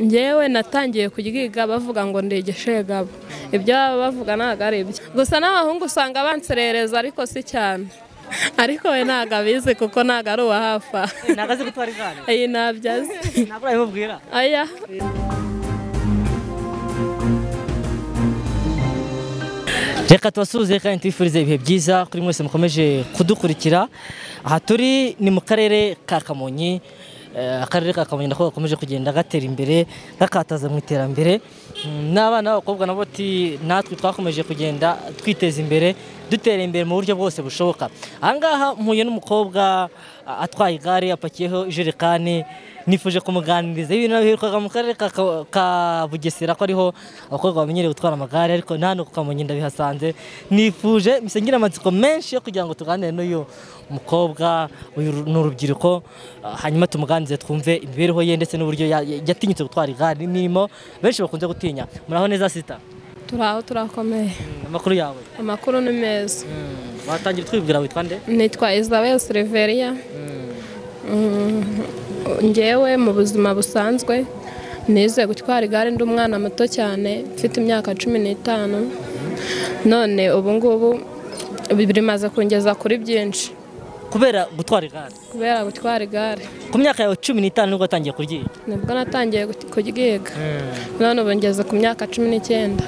ngewe natangiye kuryiga bavuga ngo ndegeshe gabo ibyo baba bavuga ntabwo ari ibyo gusa n'abahungu usanga banserereza ariko si cyane ariko we ntabwo abizi kuko ntabwo ari uwa hafi aha ntabwo azi gutwara igare iyi ntabyo azi ntabwo urabimubwira aya reka tubasuhuze kandi tubifurize ibihe byiza kuri mwese mukomeje kudukurikira aha turi ni mu karere ka kamonyi Eh, akarere ka kamonyi nako gakomeje kugenda gatera imbere gakataza mu iterambere Mm, n'abana b'abakobwa nabo bati natwe twakomeje kugenda twiteza imbere dutera imbere mu buryo bwose bushoboka ahangaha mpuye n'umukobwa ah, atwaye igare apakiyeho ijerekani nifuje kumuganiriza ibintu biherukaga mu karere ka, ka- ka bugesera ko ariho abakobwa bamenyereye gutwara amagare ariko nta no ku kamonyi ndabihasanze nifuje mpise ngira amatsiko menshi yo kugira ngo tuganire n'uyu mukobwa uyu ru- ni urubyiruko ah, hanyuma tumuganirize twumve imibereho ye ndetse n'uburyo ya- ya- yatinyutse gutwara igare n'imirimo benshi bakunze gutinya muraho neza sita turi aho turakomeye Mm, amakuru yawe amakuru ni meza Mm, watangira twibwira witwa nde nitwa isabel silveria Mm, ngewe mu buzima busanzwe nize gutwara igare ndi umwana muto cyane mfite imyaka cumi n'itanu none ubu ngubu bi- bimaze kungeza kuri byinshi kubera gutwara igare kubera gutwara igare ku myaka yawe cumi n'itanu nibwo watangiye kuryiga nibwo natangiye gut- kuryiga none ubu ngeze ku myaka cumi n'icyenda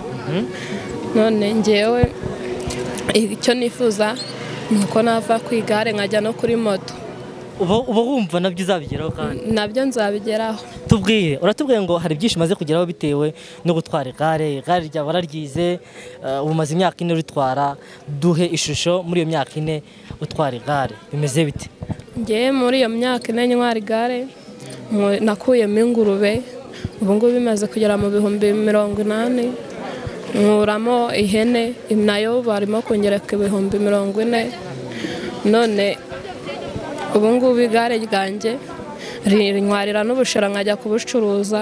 none ngewe icyo nifuza ni uko nava ku igare nkajya no kuri moto uba uba wumva nabyo uzabigeraho kandi nabyo nzabigeraho tubwire uratubwiye ngo hari byinshi umaze kugeraho bitewe no gutwara igare igare ryawe wararyize eh, ubu umaze imyaka ine uritwara duhe ishusho muri iyo myaka ine utwara igare bimeze bite ngewe muri iyo myaka ine ntwara igare mwe- nakuyemo ingurube ubu ngubu bimaze kugera mu bihumbi mirongo inani nkuramo ihene nayo barimo kongereka ibihumbi mirongo ine none ubu ngubu igare ryanjye rinywarira n'ubushera nkajya kubucuruza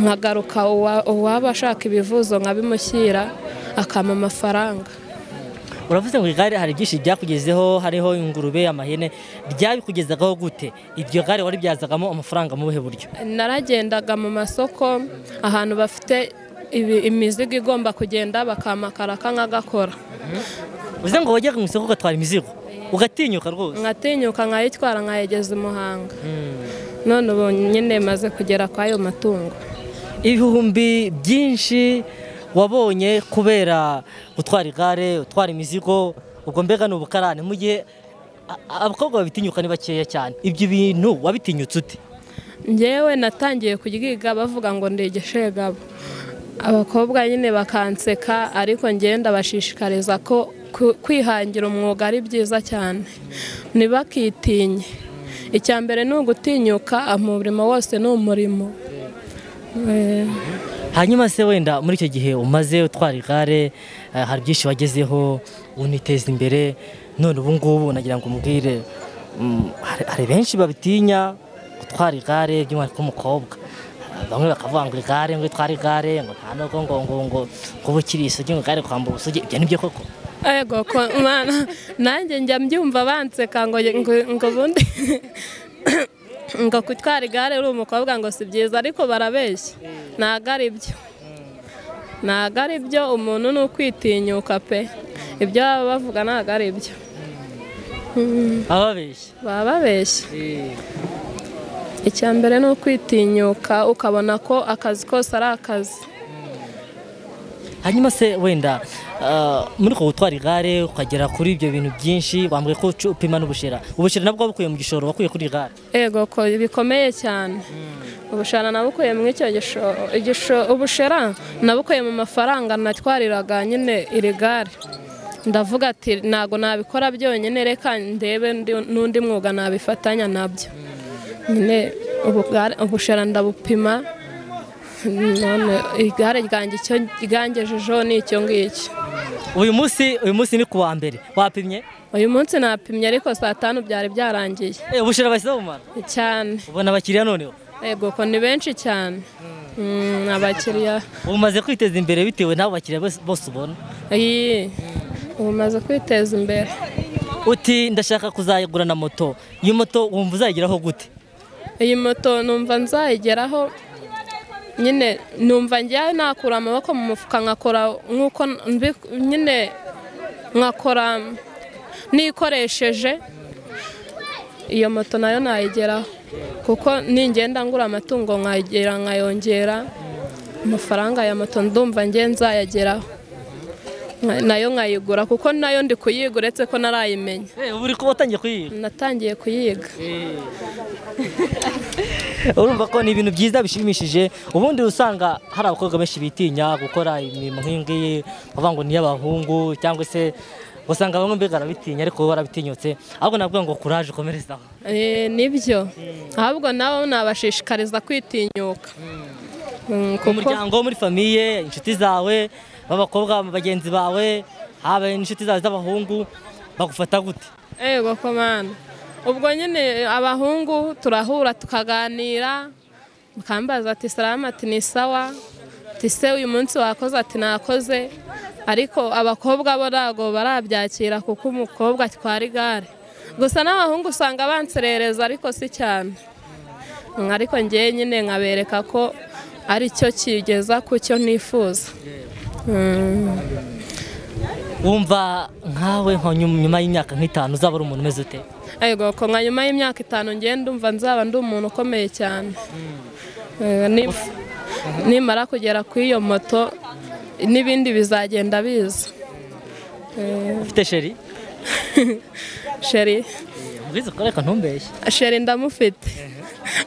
nkagaruka uwa- uwaba ashaka ibivuzo nkabimushyira akampa amafaranga uravuze ngo igare hari byinshi byakugezeho hariho ingurube amahene ryabikugezagaho gute iryo gare waribyazagamo amafaranga mu buhe buryo naragendaga mu masoko ahantu bafite ibi- imizigo igomba kugenda bakamakara nkagakora uze ngo wajyaga mu isoko ugatwara imizigo ugatinyuka rwose nkatinyuka nkayitwara nkayegeza i muhanga none ubu nyine maze kugera kwa ayo matungo ibihumbi byinshi wabonye kubera gutwara igare utwara imizigo ubwo mbega ni ubukarane mu gihe a- a- abakobwa babitinyuka ni bakeya cyane ibyo bintu wabitinyutse ute ngewe natangiye kuryiga bavuga ngo ndegeshe gabo abakobwa nyine bakanseka ariko ngenda bashishikariza ko ku- kwihangira umwuga ari byiza cyane ntibakitinye icya mbere ni ugutinyuka umurimo wose ni umurimo Eh, hanyuma se wenda muri icyo gihe umaze utwara igare eh, hari byinshi wagezeho uniteza imbere none ubu ngubu nagira ngo umbwire mm, hari- hari benshi babitinya gutwara igare by'umwihariko umukobwa bamwe bakavuga ngo igare ngo itware igare ngo nta nubwo ngo ngo ngo kuba ukiri isugi ngo igare kwambura ubusugi ibyo ni byo koko ego ko- mana nanjye njya mbyumva banseka ngo ngo- ngo ubundi ngo kutwara igare uri umukobwa ngo si byiza ariko barabeshya ntabwo ari byo ntabwo ari byo umuntu ni ukwitinyuka pe ibyo baba bavuga ntabwo ari byo ababeshya baba babeshya icya mbere ni ukwitinyuka ukabona ko akazi kose ari akazi hanyuma se wenda eh, muri ko gutwara igare ukagera kuri ibyo bintu byinshi wambwiye ko uca- upima n'ubushera ubushera nabwo wabukuye mu gishoro wakuye kuri igare ego ko bikomeye cyane ubushara nabukuye mu icyo gisho- igisho- ubushera nabukuye mu mafaranga natwariraga nyine iri gare ndavuga ati ntabwo nabikora byonyine reka ndebe ndi- n'undi mwuga nabifatanya nabyo nyine ubugare- ubushera ndabupima none igare ryanjye icyo ryangejejeho ni icyo ngicyo uyu munsi uyu munsi ni ku wa mbere wapimye uyu munsi napimye ariko saa tanu byari byarangiye Eh, ubushera bahise bumara cyane ubona abakiriya noneho Ego ko ni benshi cyane Mm, abakiriya ubu umaze kwiteza imbere bitewe n'abo bakiriya bose- bose ubona iyi ubu umaze kwiteza imbere uti ndashaka kuzayigura na moto iyo moto wumva uzayigeraho gute iyi moto numva nzayigeraho nyine numva njyawe nakura amaboko mu mufuka nkakora nk'uko mbi- nyine nkakora nikoresheje iyo moto nayo nayigeraho kuko ningenda ngura amatungo nkayigera nkayongera amafaranga ya moto ndumva nge nzayageraho Nka- nayo nkayigura kuko nayo ndi kuyiga uretse ko narayimenya Eh, ubu uri kuba watangiye kuyiga natangiye kuyiga urumva ko ni ibintu byiza bishimishije ubundi usanga hari abakobwa benshi bitinya gukora imirimo nk'iyingiyi bavuga ngo ni iy'abahungu cyangwa se usanga bamwe mbega barabitinya ariko wowe warabitinyutse ahubwo navuga ngo kuraje ukomereze aho Eh, nibyo ahubwo nabo nabashishikariza kwitinyuka Mm, mu kuko muryango muri famiye inshuti zawe b'abakobwa bagenzi bawe haba inshuti zawe z'abahungu bagufata gute ego komana ubwo nyine abahungu turahura tukaganira bakambaza ati salama ati ni sawa ati se uyu munsi wakoze ati nakoze ariko abakobwa bo ntabwo barabyakira kuko umukobwa atwara igare gusa n'abahungu usanga banserereza ariko si cyane Mm, ariko ngewe nyine nkabereka ko ari cyo kigeza ku cyo nifuza Mm. wumva nkawe nka nyum- nyuma y'imyaka nk'itanu uzaba ari umuntu umeze ute Ego ko nka nyuma y'imyaka itanu ngenda ndumva nzaba ndi umuntu ukomeye cyane Eh, nim- nimara kugera ku iyo moto n'ibindi bizagenda biza ufite sheri sheri mbwiza ukore reka ntumbeshye sheri ndamufite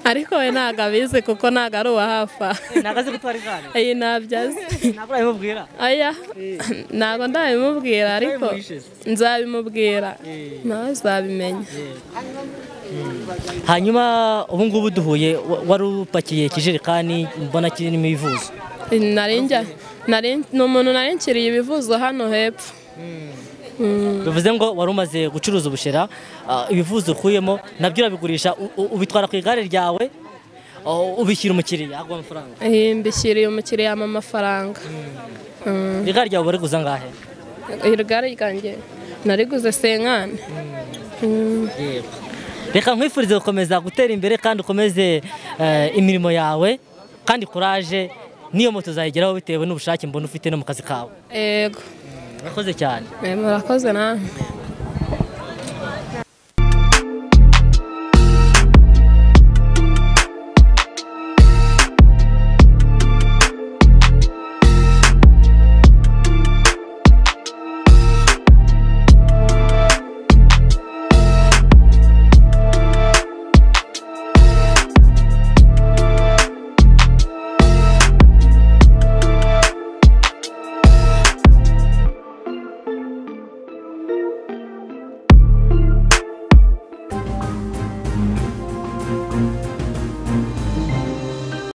ariko we ntabwo abizi kuko ntabwo ari uwa hafi aha. ntabwo azi gutwara igare iyi ntabyo azi ntabwo urabimubwira aya ntabwo ndabimubwira ariko Nzabimuhishe. nzabimubwira nawe azabimenya hanyuma ubu ngubu duhuye wa- wari upakiye ikijerekani mbona kirimo ibivuzo Nari njya- nari- ni umuntu nari nkiriye ibivuzo hano hepfo bivuze ngo wari umaze gucuruza ubushera ah, ibivuzo ukuyemo nabyo urabigurisha u- u- ubitwara ku igare ryawe ah, ubishyira umukiriya aguha amafaranga Eh, mbishyiriye umukiriya mu mafaranga igare ryawe bari guza ngahe igare ryanjye nariguze senkani reka nkwifurize gukomeza gutera imbere kandi ukomeze eh, imirimo yawe kandi kuraje n'iyo moto uzayigeraho bitewe n'ubushake mbona ufite no mu kazi kawe yego urakoze cyane Eh, murakoze namwe